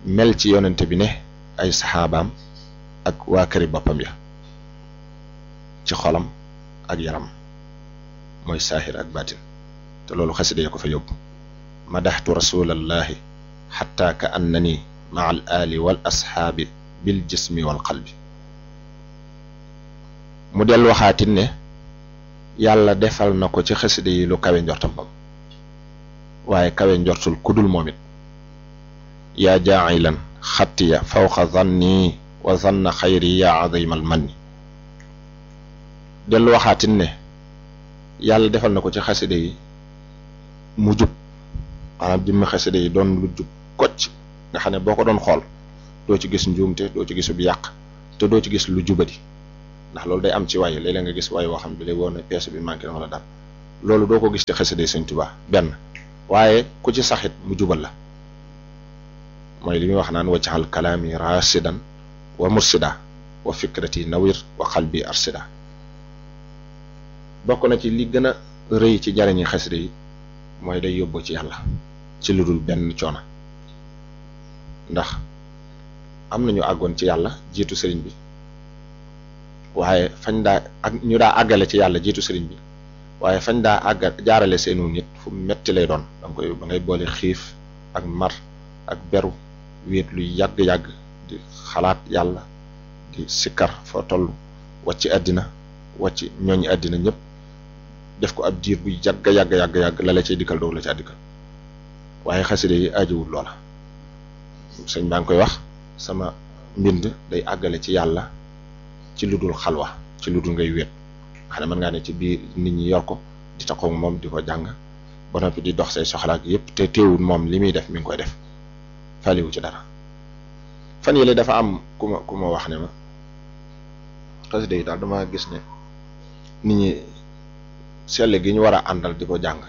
mel ci yonente bi ne ay saxaabaam ak waa këri boppam ya ci xolam ak yaram mooy saaxir ak baatin te loolu xasida ya ko fa yóbbu madaxtu rasulallahi xatta ka annani maa al ali wal asxaabi bil jismi wal qalbi mu del waxaatin ne yàlla defal na ko ci xasida yi lu kawe njortam bam waaye kawe njortul kudul moom it yaa jaacilan xattiya fawqa zanni wa zanna xayri yaa azimal manni dellu waxaatin ne yàlla defal na ko ci xasida yi mu jub maanaam jëmmi xasida yi doon lu jub kocc nga xam ne boo ko doon xool doo ci gis njuumte doo ci gisub yàq te doo ci gis lu jubadi ndax loolu day am ci waay léeg-léeg nga gis waay woo xam ne day woon ne pièce bi manqué na wala dara loolu doo ko gis ci xasida yi Sëñ Tuubaa benn waaye ku ci saxit mu jubal la mooy li muy wax naan waccaxal kalaami rasidan wa mursida wa fikrati nawir wa qalbi arsida bokk na ci li gën a rëy ci jariñi xasida yi mooy day yóbbu ci yàlla ci lu dul benn coono ndax am nañu àggoon ci yàlla jiitu sëriñ bi waaye fañ daa ak ñu daa àggale ci yàlla jiitu sëriñ bi waaye fañ daa àgga jaarale seenu nit fu metti lay doon da nga koy ba ngay boole xiif ak mar ak beru wéet lu yàgg-yàgg di xalaat yàlla di sikkar foo toll wàcc àddina wàcc ñooñu àddina ñëpp def ko ab diir bu yàgg yàgg yàgg yàgg la la cay dikkal doog la ca dikkal waaye xaside yi ajiwul loola sëñ baa ngi koy wax sama mbind day àggale ci yàlla ci lu dul xalwa ci lu dul ngay wéet xam ne mën ngaa ne ci biir nit ñi yor ko di taxaw moom di ko jàng ba noppi di dox say soxlaak yépp te teewul moom li muy def mi ngi koy def faliwu ci dara fan yële dafa am ku ma ku ma wax ne ma xaside yi daal dama gis ne nit ñi selle gi ñu war a àndal di ko jàng